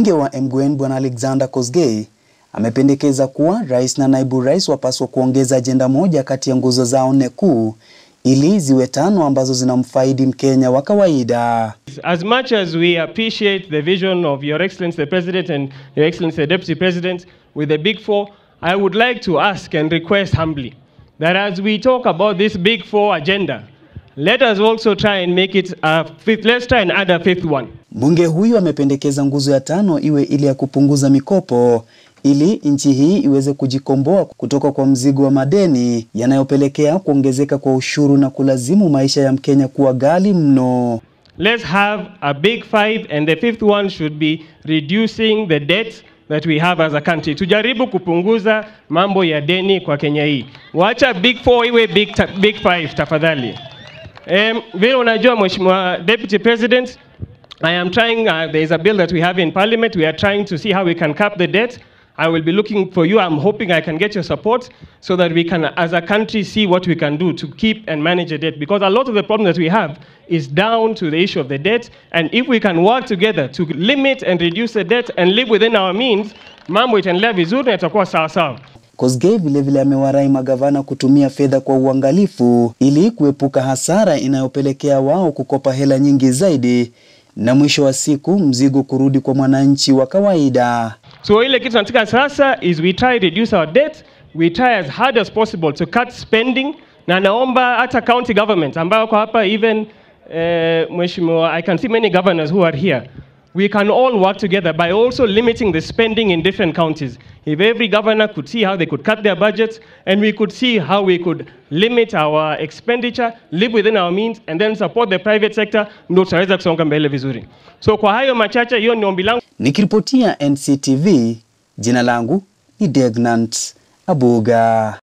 Mbunge wa Emgwen Bwana Alexander Kosgei amependekeza kuwa rais na naibu rais wapaswa kuongeza ajenda moja kati ya nguzo zao nne kuu ili ziwe tano ambazo zinamfaidi Mkenya wa kawaida. As much as we appreciate the vision of Your Excellency the President and Your Excellency the Deputy President with the Big Four, I would like to ask and request humbly that as we talk about this Big Four agenda, let us also try and make it a fifth, let's try and add a fifth one. Mbunge huyu amependekeza nguzo ya tano iwe ile ya kupunguza mikopo ili nchi hii iweze kujikomboa kutoka kwa mzigo wa madeni yanayopelekea kuongezeka kwa ushuru na kulazimu maisha ya Mkenya kuwa ghali mno. Let's have a big five and the fifth one should be reducing the debt that we have as a country. Tujaribu kupunguza mambo ya deni kwa Kenya hii. Wacha big four iwe big, ta big five tafadhali. Um, vile unajua Mheshimiwa Deputy President, I am trying, uh, there is a bill that we have in Parliament. We are trying to see how we can cap the debt. I will be looking for you. I'm hoping I can get your support so that we can, as a country, see what we can do to keep and manage the debt. Because a lot of the problem that we have is down to the issue of the debt. And if we can work together to limit and reduce the debt and live within our means, mambo itaendelea vizuri na itakuwa sawa sawa. Kosgei vilevile amewarai magavana kutumia fedha kwa uangalifu ili kuepuka hasara inayopelekea wao kukopa hela nyingi zaidi na mwisho wa siku mzigo kurudi kwa mwananchi wa kawaida. So ile kitu tunataka sasa is we try reduce our debt, we try as hard as possible to cut spending na naomba hata county government ambao kwa hapa even uh, mheshimiwa I can see many governors who are here. We can all work together by also limiting the spending in different counties. If every governor could see how they could cut their budgets and we could see how we could limit our expenditure, live within our means and then support the private sector, ndio tutaweza kusonga mbele vizuri. So kwa hayo machache, hiyo ni ombi langu. Nikiripotia NCTV, jina langu ni Degnant Abuga.